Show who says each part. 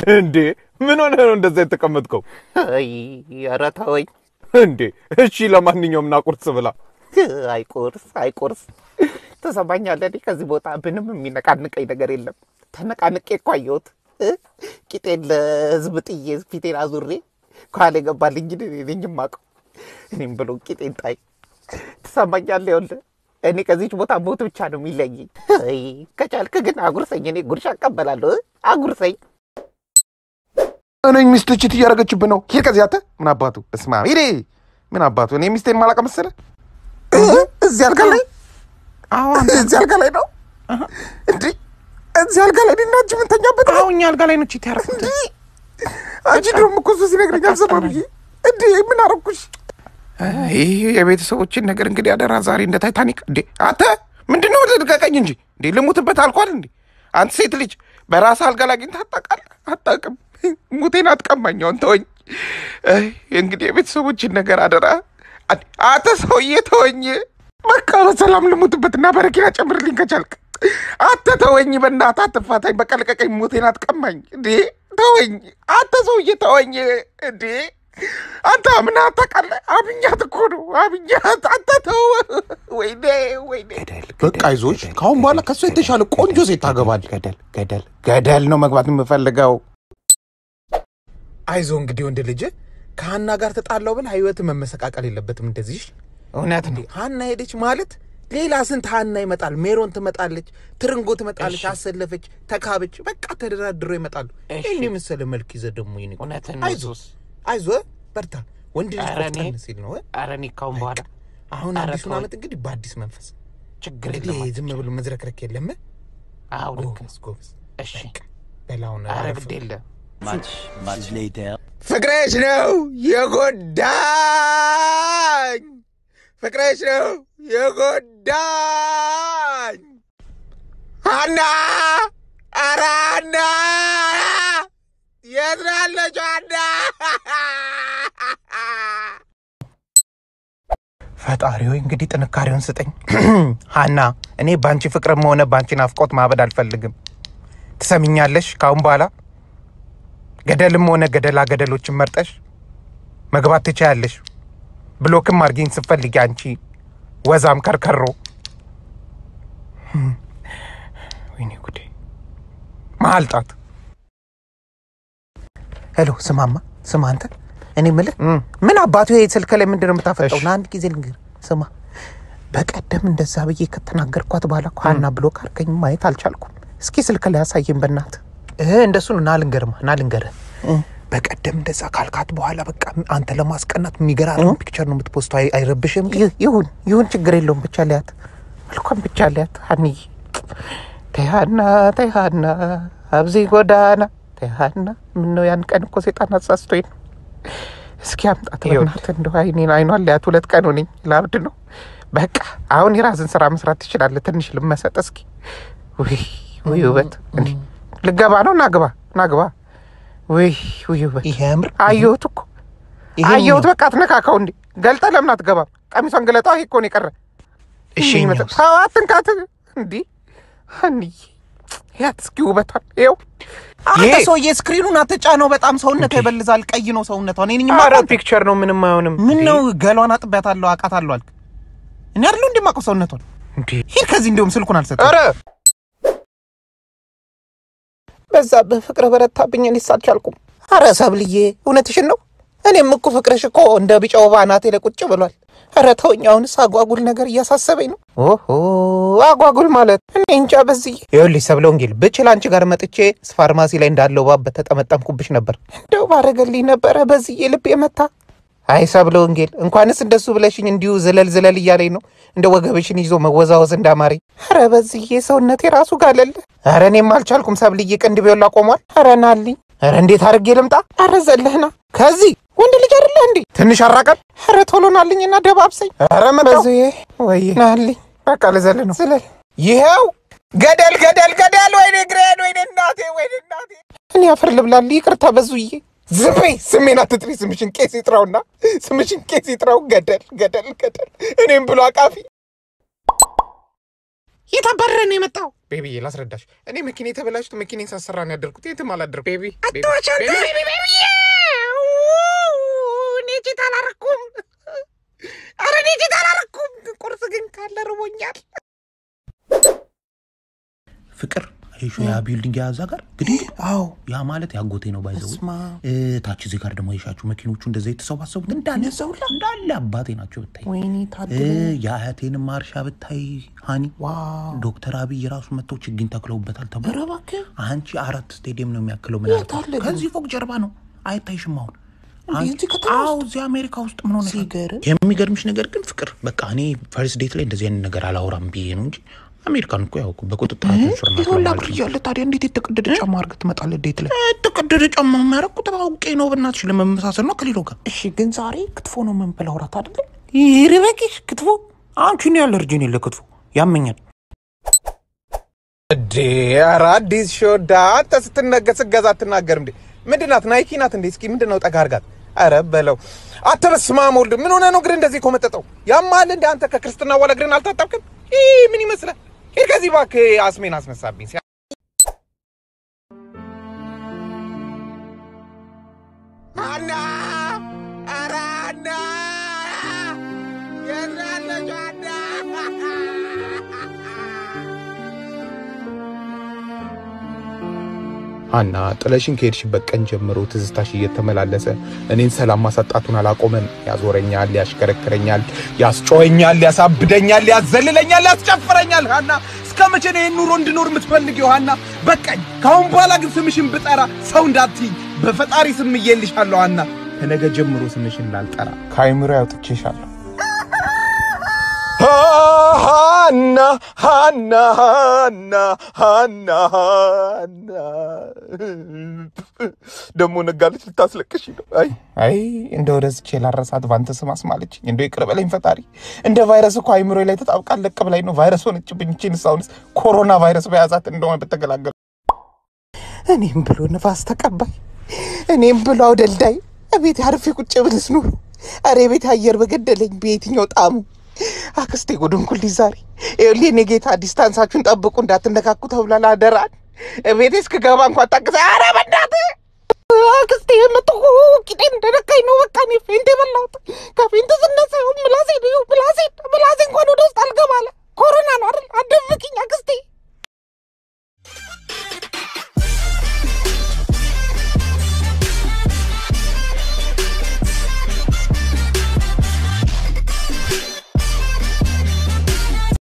Speaker 1: እንዴ ምን ሆነ ነው እንደዛ የተቀመጥከው?
Speaker 2: አይ ኧረ ተወኝ።
Speaker 1: እንዴ እሺ፣ ለማንኛውም ና ቁርስ ብላ።
Speaker 2: አይ ቁርስ አይ ቁርስ ትሰማኛለህ? እኔ ከዚህ ቦታ ምንም የሚነቃንቀኝ ነገር የለም። ተነቃንቄ እኮ አየሁት እ? ቂጤን ለህዝብ ጥዬ ፊቴን አዙሬ ከኋላ የገባልኝ ግን እኔ ነኝ የማውቀው። እኔም ብሎ ቂጤን ጣይ። ትሰማኛለህ? ይኸውልህ እኔ ከዚች ቦታ ሞት ብቻ ነው የሚለየኝ። አይ ከቻልክ ግን አጉርሰኝ፣ እኔ ጉርሻ እቀበላለሁ። እ? አጉርሰኝ።
Speaker 3: እኔ ሚስት ችት እያደረገችብን ነው። ሂድ ከዚህ አንተ። ምን አባቱ እስማ ሂዴ። ምን አባቱ እኔ ሚስቴን ማላውቅ መሰለህ?
Speaker 2: እ? እዚህ አልጋ ላይ
Speaker 3: አሁን
Speaker 2: እዚህ አልጋ ላይ ነው እንዴ? እዚህ አልጋ ላይ እኔና አንቺ የምንተኛበት ነው?
Speaker 3: እኛ አልጋ ላይ ነው ቺት ያደረኩት።
Speaker 2: አንቺ ደግሞ እኮ እሱ ሲነግረኝ አልሰማም ብዬ እንዴ ምን አረኩሽ?
Speaker 3: ይህ የቤተሰቦችን ነገር እንግዲህ አደራ ዛሬ እንደ ታይታኒክ እንዴ አንተ ምንድን ነው ልቀቀኝ እንጂ እንዴ ልሙትበት አልኳል እንዴ አንተ ሴት ልጅ በራስ አልጋ ላይ አግኝተህ አታውቃለህ አታውቅም ሙቴን አትቀማኛውን ተወኝ አይ፣ እንግዲህ የቤተሰቦችን ነገር አደራ አድ- አንተ ሰውዬ ተወኝ በቃ በሰላም ልሙትበትና በረኪና ጨምርልኝ ከቻልክ አንተ ተወኝ በእናትህ አትፋታኝ በቃ ልቀቀኝ ሙቴን አትቀማኝ እንዴ ተወኝ አንተ ሰውዬ ተወኝ እንዴ አንተ አምና ታውቃለህ? አብኛት እኮ ነው አብኛት። አንተ ተው። ወይኔ ወይኔ። በቃ አይዞሽ፣ ከአሁን በኋላ ከእሷ የተሻለ ቆንጆ ሴት ታገባል። ገደል ገደል ገደል ነው መግባት የምፈልገው። አይዞ እንግዲህ ወንድ ልጅ ከሀና ጋር ተጣላው ብል ህይወት መመሰቃቀል የለበትም እንደዚህ። እውነት ነው። ሀና ሄደች ማለት ሌላ ስንት ሀና ይመጣል። ሜሮን ትመጣለች፣ ትርንጎ ትመጣለች፣ አሰለፈች፣ ተካበች፣ በቃ ተደራድሮ ይመጣሉ። ይህን የመሰለ መልክ ይዘህ ደግሞ ይኔ
Speaker 2: እውነትን
Speaker 3: አይዞ አይዞ በርታ። ወንድ ልጅ
Speaker 2: ኧረ እኔ-
Speaker 3: ቆፍጠን ሲል ነው። እ?
Speaker 2: ኧረ እኔ ካሁን በኋላ
Speaker 3: አሁን
Speaker 2: ኧረ
Speaker 3: አዲሱን
Speaker 2: ተወኝ።
Speaker 3: ዓመት እንግዲህ በአዲስ መንፈስ
Speaker 2: ችግር
Speaker 3: እንግዲህ
Speaker 2: የለም።
Speaker 3: ዝም ብሎ መዝረክረክ የለም። እ?
Speaker 2: አዎ ልክ
Speaker 3: ጎበዝ ጎበዝ።
Speaker 2: እሺ።
Speaker 3: በቃ በላውን
Speaker 2: ኧረ
Speaker 3: አረፍ
Speaker 2: ግድ የለም።
Speaker 4: Much, much later.
Speaker 3: ፍቅረሽ ነው የጎዳኝ፣ ፍቅረሽ ነው የጎዳኝ። ሀና ኧረ ሀና የት ነው ያለችው ሀና? ፈጣሪ ሆይ እንግዲህ ጥንካሬውን ስጠኝ። ሀና እኔ በአንቺ ፍቅርም ሆነ በአንቺ ናፍቆት ማበድ አልፈልግም። ትሰሚኛለሽ? ካሁን በኋላ ገደልም ሆነ ገደላ ገደሎችን መርጠሽ መግባት ትችያለሽ። ብሎክም አድርጊኝ ስትፈልጊ አንቺ ወዛም ከርከሮ። ህም፣ ወይኔ ጉዴ! መሀል ጣት። ሄሎ፣ ስማማ፣ ስማ አንተ፣ እኔ የምልህ ምን አባቱ ይሄ ስልክ ላይ ምንድን ነው የምታፈጠው? ና አንድ ጊዜ ልንገር፣ ስማ፣ በቀደም እንደዛ ብዬ ከተናገርኳት በኋላ እኮ ሀና ብሎክ አድርገኝ ማየት አልቻልኩም። እስኪ ስልክ ላይ ያሳየኝ በእናትህ። እህ እንደሱ ነው። ና ልንገርማ፣ ና ልንገርህ በቀደም እንደዛ ካልካት በኋላ በቃ አንተ ለማስቀናት የሚገራርም ፒክቸር ነው የምትፖስተው። አይ- አይረብሽም? ይሁን ይሁን፣ ችግር የለውም። ብቻ ሊያት መልኳም ብቻ ሊያት ሀኒዬ ተይሃና ተይሃና አብዚ ጎዳና ተይሃና። ምነው ያን ቀን እኮ ሴጣን አሳስቶኝ ነው። እስኪ አምጣት በእናትህ እንደው አይኔን አይኗን ሊያት ሁለት ቀን ሆነኝ ላብድ ነው። በቃ አሁን የራስን ስራ መስራት ትችላለህ። ትንሽ ልመሰጥ እስኪ። ውይ ውይ ውበት እንዲህ ልገባ ነው። ናግባ ናግባ። ውይ ውይ ውበት
Speaker 5: ይሄ ያምር
Speaker 3: አየሁት እኮ አየሁት። በቃ አትነካካው እንዴ! ገልጠህ ለምን አትገባም? ቀሚሷን ገለጣው። ይሄ እኮ ነው የቀረ።
Speaker 5: እሺ
Speaker 3: ይህ
Speaker 5: ይኸኛውስ?
Speaker 3: መጠጥ- ተው አትንካት። እንዲህ አንዬ ያት እስኪ ውበቷን ይኸው።
Speaker 5: አንተ
Speaker 3: ይሄ
Speaker 5: ሰውዬ ስክሪኑን አትጫነው። በጣም ሰውነቷ ይበልዛል። ቀይ ነው ሰውነቷ። እኔ ነኝ
Speaker 3: ኧረ
Speaker 5: የማውቃት።
Speaker 3: ፒክቸር ነው ምንም አይሆንም።
Speaker 5: ምን ነው ገሏን አጥቢያታለሁ፣ አውቃታለሁ አልክ። እኔ አይደለሁ እንደማውቀው ሰውነቷን።
Speaker 3: እንዴ!
Speaker 5: ሂድ ከዚህ እንዲሁም ስልኩን አልሰጠም።
Speaker 3: ኧረ በዛብህ ፍቅር በረታብኝ። እኔስ አልቻልኩም። አረ ሰብልዬ እውነትሽን ነው። እኔም እኮ ፍቅርሽ እኮ እንደ ቢጫ ወባ አናቴ ላይ ቁጭ ብሏል። ኧረ ተውኝ። አሁንስ አጓጉል ነገር እያሳሰበኝ ነው። ኦሆ አጓጉል ማለት እኔ እንጃ። በዚህ ይኸውልሽ ሰብለ ወንጌል ብችል አንቺ ጋር መጥቼ ፋርማሲ ላይ እንዳለው ባብ በተጠመጠምኩብሽ ነበር። እንደው ባረገልኝ ነበረ በዚህ ልብ የመታ አይ ሰብለ ወንጌል እንኳንስ እንደሱ ብለሽኝ እንዲሁ ዝለል ዝለል እያለኝ ነው እንደ ወገብሽን ይዞ መወዛወዝ እንዳማረኝ። ኧረ በዚህ ሰውነቴ ራሱ ጋለል። ኧረ እኔም አልቻልኩም። ሰብልዬ ቅንድቤውላ ቆሟል። ኧረ ናልኝ። ኧረ እንዴት አድርጌ ልምጣ? ኧረ ዘለህና ከዚህ ወንድ ልጅ አይደለህ እንዴ? ትንሽ አራቀን። ኧረ ቶሎ ናልኝና ደባብሰኝ። ኧረ መጣሁ። ወይ ናልኝ። በቃ ልዘል ነው። ዝለል። ይኸው ገደል ገደል ገደል። ወይኔ ግሬን፣ ወይኔ እናቴ፣ ወይኔ እናቴ። እኔ አፈር ልብላል። ይቅርታ በዙዬ። ዝም በይ፣ ስሜን አትጥሪ። ስምሽን ቄስ ይጥራውና ስምሽን ቄስ ይጥራው። ገደል ገደል ገደል። እኔም ብሎ አቃፊ የት አባረህ ነው የመጣው?
Speaker 2: ቤቢዬ ላስረዳሽ። እኔ መኪና የተበላሽቶ መኪናን ሳሰራ ነው ያደርኩት። የትም አላደርኩም። ቤቢ
Speaker 3: አትዋሽ አንተ። እኔ ቼት አላረኩም። ኧረ እኔ ቼት አላረኩም። ቁርስ ግን ካለ ርቦኛል።
Speaker 5: ፍቅር አይሾ ያ ቢልዲንግ የያዛ ጋር ግድንግ
Speaker 3: አዎ
Speaker 5: ያ ማለት ያጎቴ ነው ባይዘው
Speaker 3: እስማ
Speaker 5: ታች እዚህ ጋር ደግሞ የሻችሁ መኪኖቹ እንደዛ የተሰባሰቡት እንዳለ
Speaker 3: እነዛውላ?
Speaker 5: እንዳለ አባቴ ናቸው ብታይ
Speaker 3: ወይኔ
Speaker 5: እ፣
Speaker 3: ታድሎ
Speaker 5: የአያቴንም ማርሻ ብታይ ሀኒ
Speaker 3: ዋው
Speaker 5: ዶክተር አብይ ራሱ መጥተው ችግኝ ተክለውበታል ተብሎ
Speaker 3: ኧረ እባክህ
Speaker 5: አንቺ አራት ስቴዲየም ነው የሚያክለው ምን
Speaker 3: የት አለ ግን?
Speaker 5: ከዚህ ፎቅ ጀርባ ነው አይታይሽም አሁን
Speaker 3: እንዴ፣
Speaker 5: አንቺ-
Speaker 3: እዚህ ከተማ
Speaker 5: አዎ
Speaker 3: ውስጥ?
Speaker 5: እዚህ አሜሪካ ውስጥ ምን ሆነ
Speaker 3: ሲገርም
Speaker 5: የሚገርምሽ ነገር ግን ፍቅር በቃ እኔ ፈርስት ዴት ላይ እንደዚህ አይነት ነገር አላወራም ብዬ ነው እንጂ አሜሪካን እኮ ያው በቁጥጥራቸው ስር ናት
Speaker 3: ይሁላ
Speaker 5: ለማለት
Speaker 3: ብር
Speaker 5: ነው።
Speaker 3: እያለ ታዲያ እንዴት የተቀደደ ጫማ አድርገህ ትመጣለህ ዴት ላይ?
Speaker 5: የተቀደደ ጫማ የሚያደርጉት አውቄ ነው በእናትሽ ለመመሳሰል ነው ከሌሎ ጋር
Speaker 3: እሺ ግን ዛሬ ክትፎ ነው የምንበላው እራት አይደለም? ይርበቂሽ ክትፎ
Speaker 5: አንቺን ያለ እርጅን የለ ክትፎ ያመኛል
Speaker 1: እንዴ ኧረ አዲስ ሾዳ አንተ ስትነገ ስገዛ አትናገር እንዴ ምንድን ናት ናይኪ ናት እንዴ እስኪ ምንድን ነው ጠጋ አድርጋት ኧረ በለው አንተ በስመ አብ ወልድ ምን ሆነ ነው እግር እንደዚህ ኮመጠጠው ያማል እንደ አንተ ከክርስትና በኋላ እግርን አልታጠብክም ይህ ምን ይመስላል ሂድ ከዚህ እባክህ አስሜን አስነሳብኝ ሲያ-
Speaker 3: አና ኧረ አና የት ያለችው አና
Speaker 1: ሀና ጥለሽን ከሄድሽበት ቀን ጀምሮ ትዝታሽ እየተመላለሰ እኔን ሰላም ማሳጣቱን አላቆመም። ያዞረኛል፣ ያሽከረክረኛል፣ ያስጮኸኛል፣ ያሳብደኛል፣ ያዘልለኛል፣ ያስጨፍረኛል። ሀና እስከ መቼ ነው ይህን ኑሮ እንድኖር የምትፈልጊው? ሀና በቃኝ። ከአሁን በኋላ ግን ስምሽን ብጠራ ሰው እንዳትይኝ በፈጣሪ ስም እየልሻለሁ። ሀና ከነገ ጀምሮ ስምሽን ላልጠራ ከአይምሮ ያውጥቼሻለሁ። ሀና ሀና ሀና ሀና ሀና ደግሞ ነጋለች ልታስለቅሽ ነው። አይ አይ እንደ ወደዝቼ ላረሳት ባንተ ስም አስማለችኝ። እንደው ይቅር በለኝ ፈጣሪ። እንደ ቫይረስ እኮ አይምሮ ላይ ተጣብቃ ለቅ ብላኝ ነው ቫይረስ ሆነችብኝ። ይህችን ሳሁንስ ኮሮና ቫይረስ በያዛት እንደሆነ ብትገላገሉ
Speaker 3: እኔም ብሎ ነፋስ ተቀባይ እኔም ብሎ አውደልዳይ ቤት አርፌ ቁጭ ብልስ ኑሮ አሬ ቤት አየር በገደለኝ በየትኛው ጣሙ አክስቴ ጉድንኩል ዛሬ ይኸውልህ የኔ ጌታ ዲስታንሳችሁን ጠብቁ እንዳትነካኩ ተብሏል አደራን ቤቴ እስክገባ እንኳን ታቅሰ አረ በእናትህ አክስቴ የመጥሁ ቂጤን እንደነካኝ ነው በቃ እኔ ፌንት የበላሁት ከፌንት ስነሳ ይሁን ምላሴ ነው ምላሴ ምላሴ እንኳን ወደ ውስጥ አልገባለ ኮሮና ነው አይደል አደብቅኝ አክስቴ